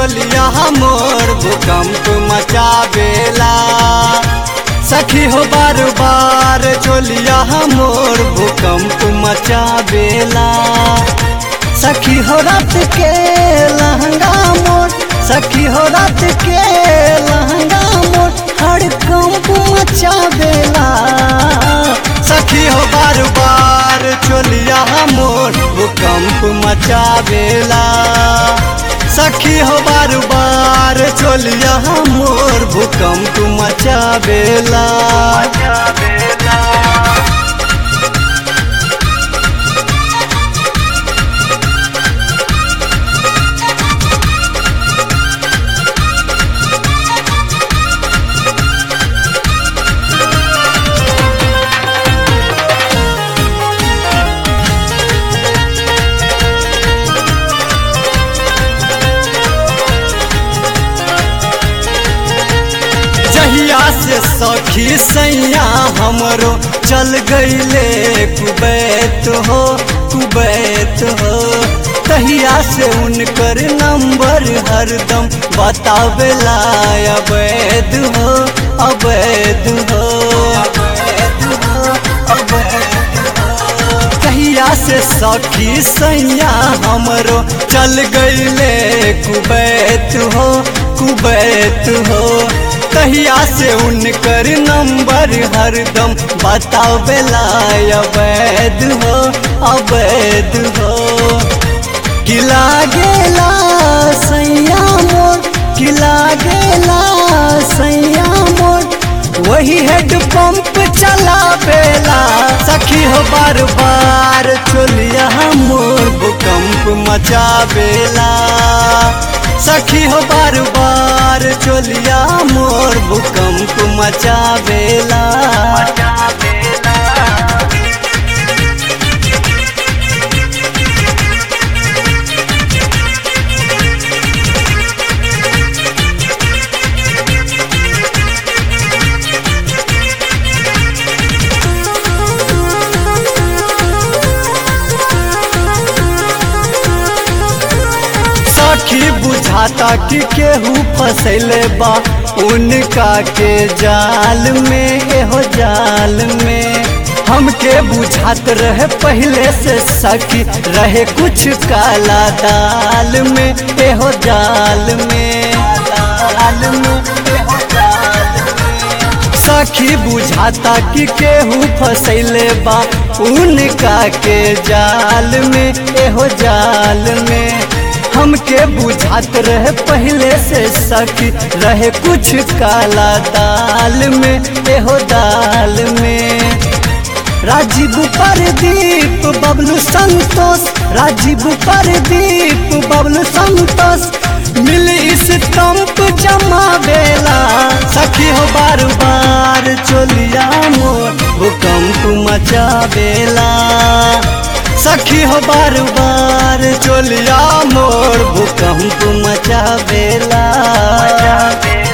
चोलिया मोर भूकंप मचावेला सखी हो बार बार चोलिया मोर भूकंप मचावेला सखी हो रात के लहंगा मोर सखी हो रात के लहंगा मोर हड़कंप मचावेला सखी हो बार बार चोलिया मोर भूकंप मचावेला सखी हो बार बार चोलिया मोर भूकंप मचावेला जहिया से सखी सैया हमरो चल गईले कुबैत हो कुबैत हो तहिया से उनकर नंबर हरदम बतावेला अवैध हो अवैध हो कहिया से सखी सैया हमरो चल गईले कुबैत हो कुबैत हो तहिया से उनकर नंबर हरदम बतावेला अवैध हो अवैध हो किला गेला सैया मोर किला गेला सैया मोर वही हेड पंप चलावेला सखी हो बार बार चोलिया मोर भूकंप मचावेला सखी हो बार बार चोलिया मोर भूकंप मचावेला सखी बुझाता कि केहू फसैले बा उनका के जाल में एहो जाल में हमके बुझात रहे पहले से सखी रहे कुछ काला दाल में एहो जाल में दाल में एहो जाल में। सखी बुझाता कि केहू फसैले बा उनका के जाल में एहो जाल में हमके बुझात रहे पहले से सखी रहे कुछ काला दाल में एहो दाल में राजीव परदीप बबलू संतोष राजीव परदीप बबलू संतोष मिल इस तंप जमा बेला सखी हो बार बार चोलिया मोर भूकंप मचा बेला सखी हो बार बार चोलिया मोर भूकंप मचा बेला